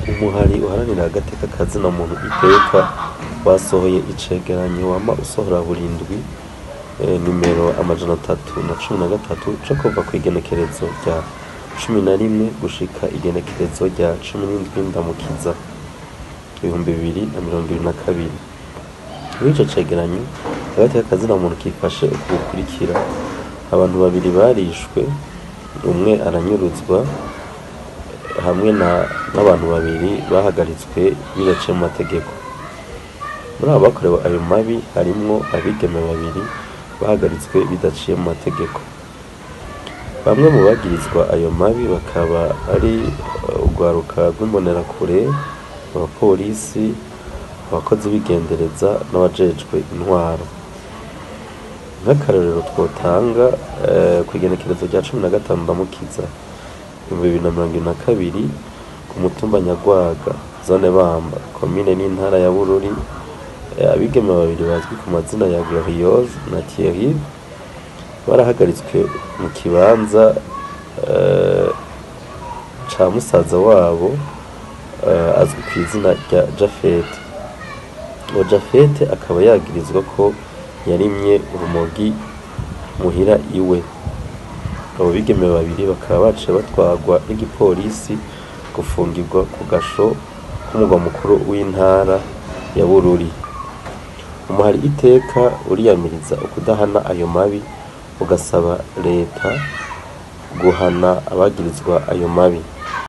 umuhari uharanira agateka kazina muntu iteka wasohoye icegeranyo wama usohora burindwi eh, nimero amajana atatu na cumi na gatatu co kuva kw'igenekerezo rya cumi na rimwe gushika igenekerezo rya cumi n'indwi ndamukiza ibihumbi bibiri na mirongo ibiri na kabiri muri ico cegeranyo agateka kazina muntu kifashe uku gukurikira abantu babiri barishwe umwe aranyuruzwa hamwe na n'abantu babiri bahagaritswe bidaciye mu mategeko muri abo bakorewe ayo mabi harimwo abigeme babiri bahagaritswe bidaciye mu mategeko bamwe mu bagirizwa ayo mabi bakaba ari eh, urwaruka rw'imbonerakure abapolisi abakozi b'igendereza n'abajejwe intwaro nk'akarorero twotanga eh, ku igenekerezo rya cumi na gatanu ndamukiza ibihumbi bibiri na mirongo ibiri na kabiri ku mutumba nyagwaga zone bamba komine n'intara ya bururi eh, abigeme babiri bazwi ku mazina ya gloriose na thierry barahagaritswe mu kibanza eh, ca musaza wabo eh, azwi ku izina rya jafete uwo jafete akaba yagirizwa ko yarimye urumogi muhira iwe abo bigeme babiri bakaba baciye batwarwa n'igipolisi gufungirwa ku gasho k'umugwa mukuru w'intara ya bururi umuhari iteka uriyamiriza ukudahana ayo mabi ugasaba leta guhana abagirizwa ayo mabi